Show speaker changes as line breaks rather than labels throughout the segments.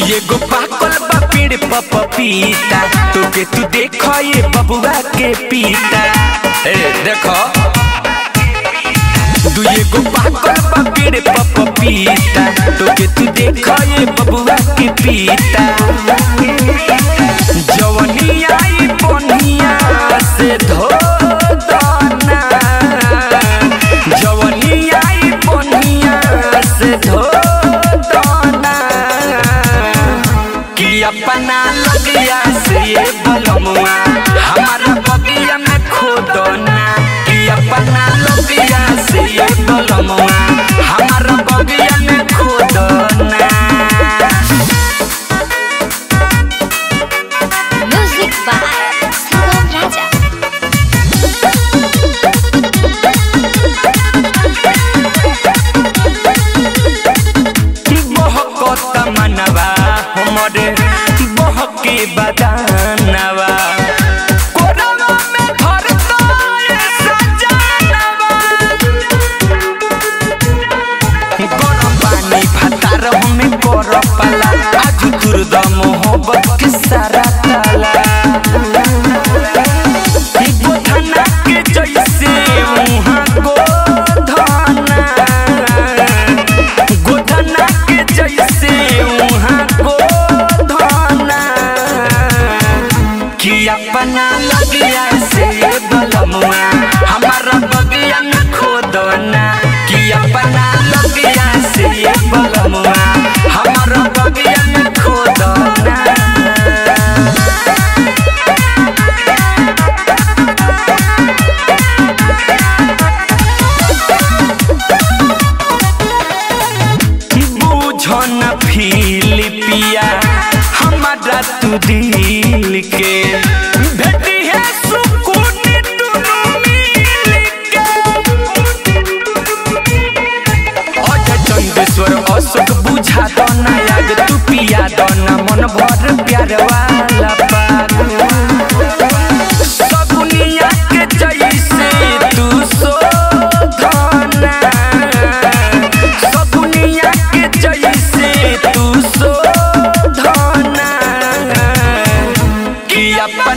एगो पाकल बा पेड़ पर पपीता तोके तू देख ये बबुआ के पीता ए देखो दू एगो पाकल बा पेड़ पर पपीता तोके तू देख ये बबुआ के पीता जवनी आई बनिया से धो दना जवनी आई बनिया से धो दना कि अपना लगिया से ये बलमुआ हमारा बगिया में खोदना कि अपना लगिया से ये बलमुआ हमारा बगिया में खोदना
Music by Sugam Raja.
बहकत मनवा हमरे बहके बदानवा कोरवा में धरता ये सजानवा गरम पानी भातार हमें कर पाला आज तुरद मोहब्बत के सारा ताला गोधना के जैसे मुहाँ गोधना गोधना के जैसे वहाँ गोधना कि अपना लगिया से बलमुआ हमारा बगिया में खोदना कि अपना लगिया से बलमुआ हमारा बगिया में खोदना बुझन फिलिपिया हमारा तू दिल के भेटी है सुकून दुनू मिल के अजय चंदेश्वर अशोक बुझा दो ना याद तू पिया दो ना मन भर प्यार वाला पाग सगुनिया के जैसे तू शोधना सगुनिया के जैसे तू शोधना कि अपन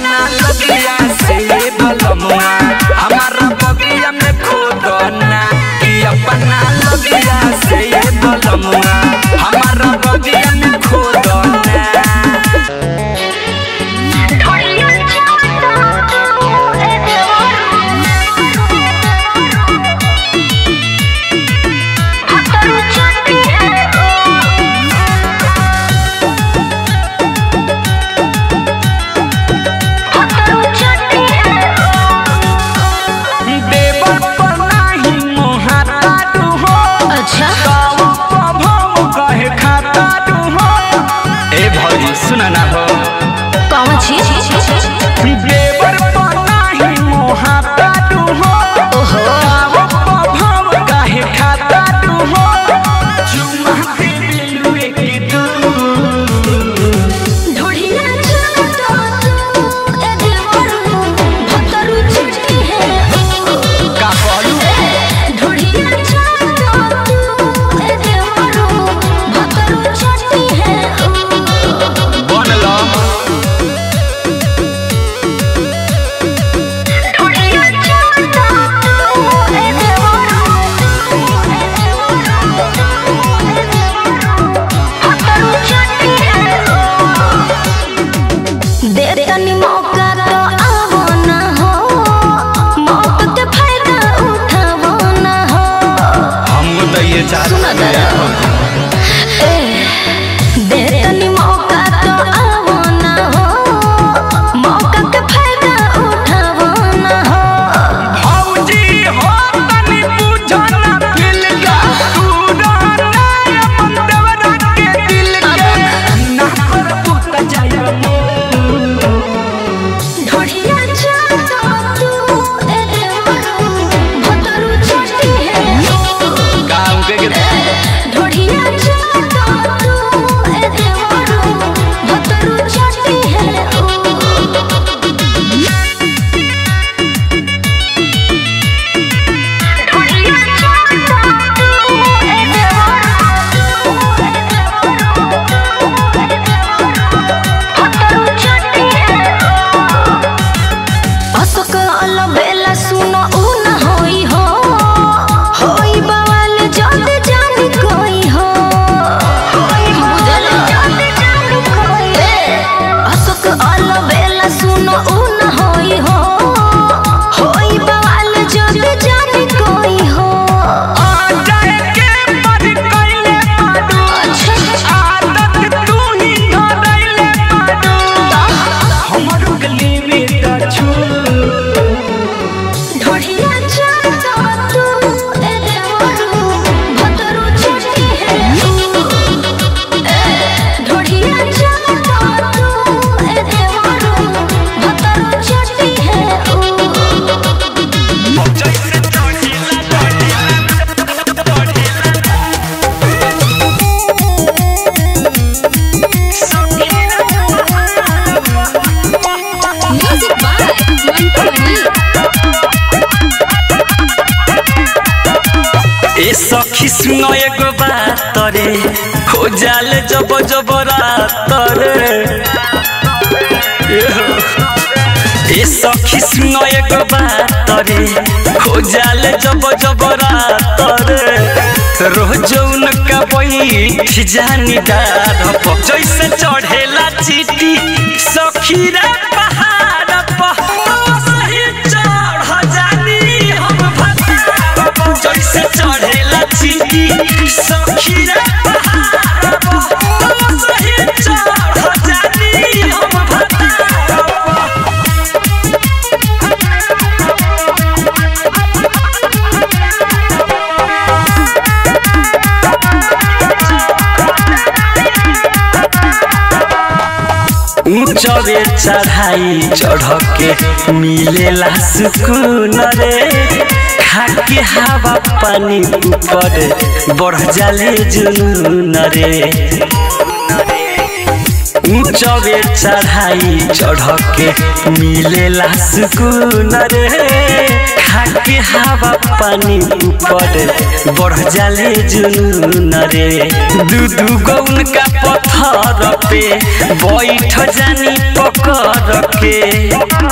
सखी सुनो एगो बात रे हो जाले जब जब रात रे ए सखी सुनो एगो बात रे हो जाले जब जब रात रे रोज उनका बैठ जानी डार पर जैसे चढ़ेला चीटी सखी रे पहाड़ पर तो सही चढ़ जानी हम भतार पर जैसे चढ़ेला चीटी सखी रे पहाड़ पर तो सही चढ़ जानी हम भतार पर ऊंचवे चढ़ाई चढ़ के मिलेला सुकून रे खाके हवा पानी ऊपर बढ़ जाले जुनून रे ऊंचवे चढ़ाई चढ़ के मिलेला सुकून रे खाके हवा पानी ऊपर बढ़ जाले जुनून रे दू दू गो उनका पत्थर पे बैठ जानी पकड़ के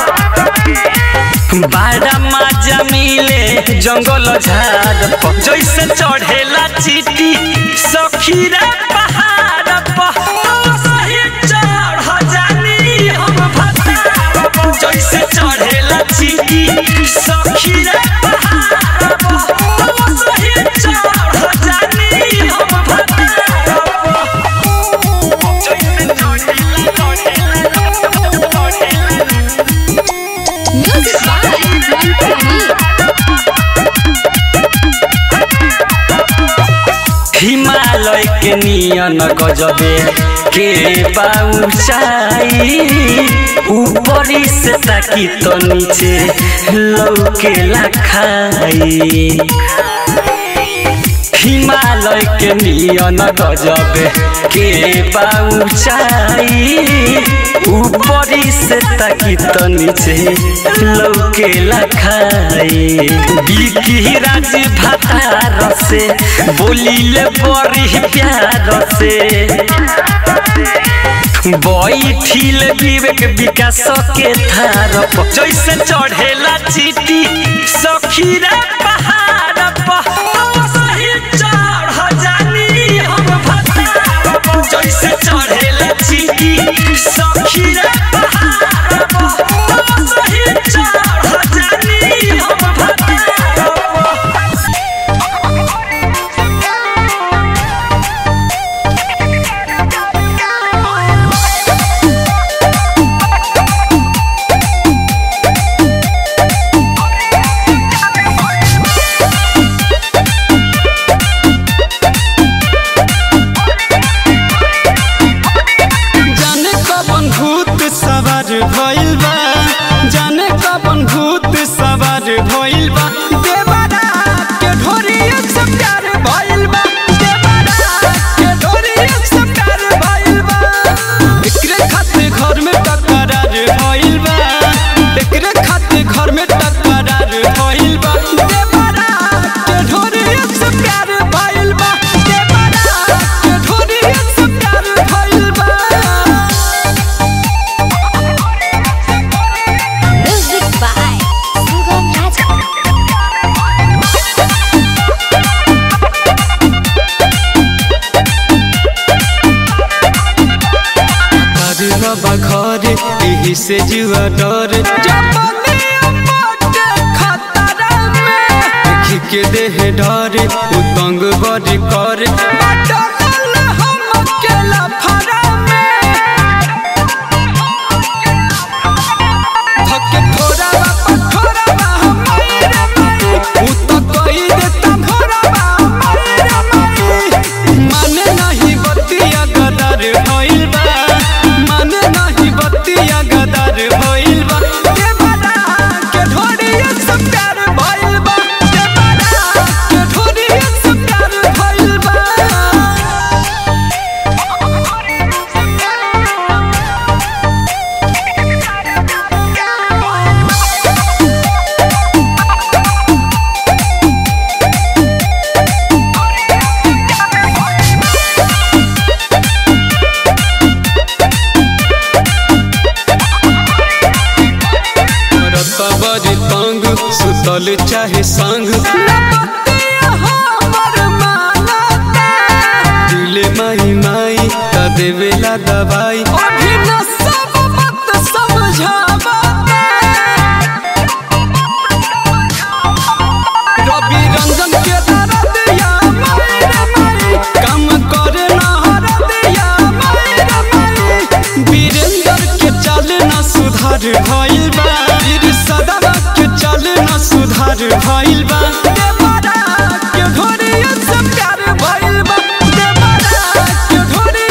बाड़ा माजा मिले जंगल झाड़ पर जैसे चढ़ेला चीटी सखी रे पहाड़ पर तो सही चढ़ जानी हम भतार पर जैसे चढ़ेला चीटी सखी रे पहाड़ पर तो सही चढ़ जानी हम भतार पर जैसे चढ़ेला चढ़ेला
Music by Mantu Mani.
Himalaya के नियन गजबे के बाउचाई ऊपरी से ताकी तो नीचे लौकेला खाई हिमालय के नियन गजबे के बाउचाई ऊपरी से ताकी तो नीचे लौकेला खाई बिकी राज भातार से बोलिले बड़ी प्यार से बैठिल विवेक विकास के थार पर जैसे चढ़ेला चीटी सखी रे पहाड़ पर तो सही चढ़ जानी हम भतार पर जैसे चढ़ेला चीटी सखी रे पहाड़ पर तो सही चढ़ जानी हम भतार पर
जाने कबन भूत सवार भइल बा जाने कबन भूत सवार भइल बा देवरा के ढोरी एक से प्यार भइल बा देवरा के ढोरी एक से प्यार भइल बा एकरे खातिर घर में टकरार भइल बा एकरे खातिर घर में टकरार भइल बा देवरा के ढोरी एक से प्यार भइल बा देवरा के ढोरी एक से प्यार भइल बा
Music by Sugam Raja.
कर रबा घर एही से जुआ डर देख के देह डर उतंग बड़ी कर थके थोड़ा बापा थोड़ा बा हमारे रे माई उ तो कही देता भोरा बा हमारे रे माई माने नहीं बतिया गदर होइल बा माने नहीं बतिया गदर होइल बा के बड़ा के ढोड़ी सब प्यार भइल बा के बड़ा के ढोड़ी सब प्यार भइल बा चाहे संग ना बतिया हमर मानता दिले माई माई त देवेला दवाई अभी न सब मत समझावता रवि रंजन के दरदिया माई रे माई काम करे ना हरदिया माई रे माई वीरेंद्र के चाल ना सुधार भइल बा वीर सदा के चाल ना सुधार भइल बा देवरा के ढोरी से प्यार भइल बा देवरा के ढोरी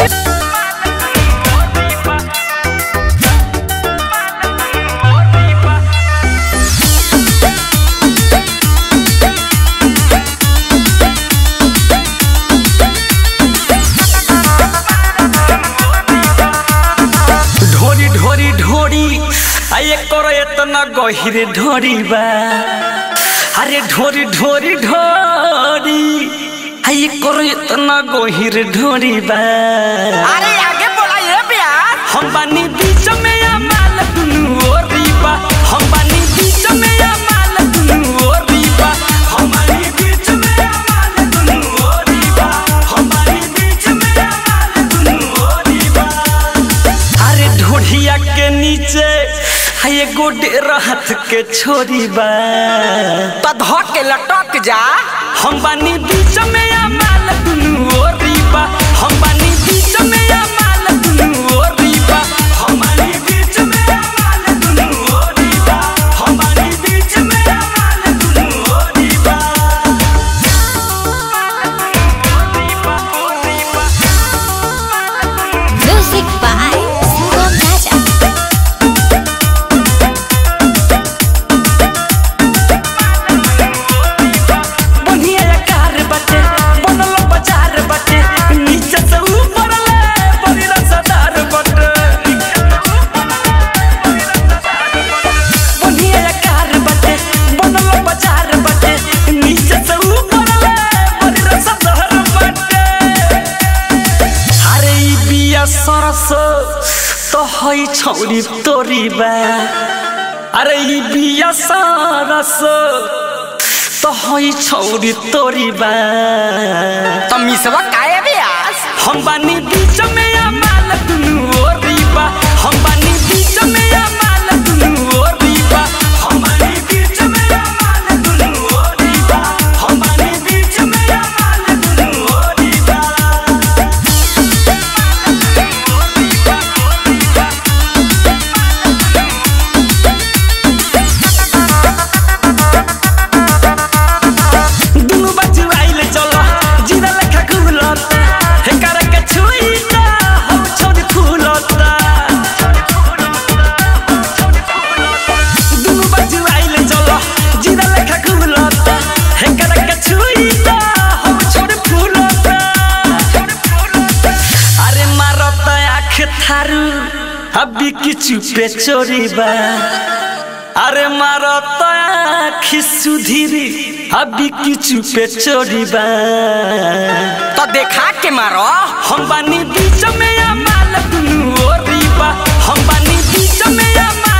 ढोरी ढोरी ढोरी आये करो इतना गहिर ढोरी बा अरे ढोरी ढोरी ढोरी आये करो इतना गहिर ढोरी बा
अरे आगे बोला ये प्यार
हम बानी बीच में या माल दुनु ओरी बा हम बानी बीच में या माल दुनु ओरी बा हम बानी बीच में या माल दुनु ओरी बा हम बानी बीच में या माल दुनु ओरी बा अरे ढोढ़िया के नीचे है गोडे हाथ के छोरी बा
तो धो के लटक जा
हम बानी बीच में या माल दुनु ओरी बा हम बानी बीच में या माल दुनु ओरी बा हम बानी बीच में या माल दुनु ओरी बा हम बानी बीच में या माल दुनु ओरी बा
Music by Sugam Raja.
बढ़िया कार बटे बनल बाजार बटे नीचे से ऊपर ले बड़ी रसदार बटे बढ़िया कार बटे बनल बाजार बटे नीचे से ऊपर ले बड़ी रसदार बटे अरे ई बिया सरस तो हई छौरी तोरी बा अरे ई बिया सरस तो हई छौरी तोरी बा
तो मिसवा काहे ब्यास
हम बानी बीच में या माल दुनु ओरी बा हम बानी बीच में या माल दुनु ओरी बा हम बानी बीच में या माल दुनु ओरी बा हम बानी बीच में या माल दुनु ओरी बा दुनु बच्चू आइले चलो जीरा लेखा घुलता हे करे के छुईता हम छोड़ी फूलता दुनु बच्चू आइले चलो जीरा लेखा घुलता हे करे के छुईता हम छोड़ी फूलता अरे मारता आँख थारू अभी किचु पे चोरी बा अरे मारो तो आखी सुधीरी अभी किचु पे चोरी बा
तो देखा के मारो
हम बानी बीच में या माल दुनु ओरी बा हम बानी बीच में या माल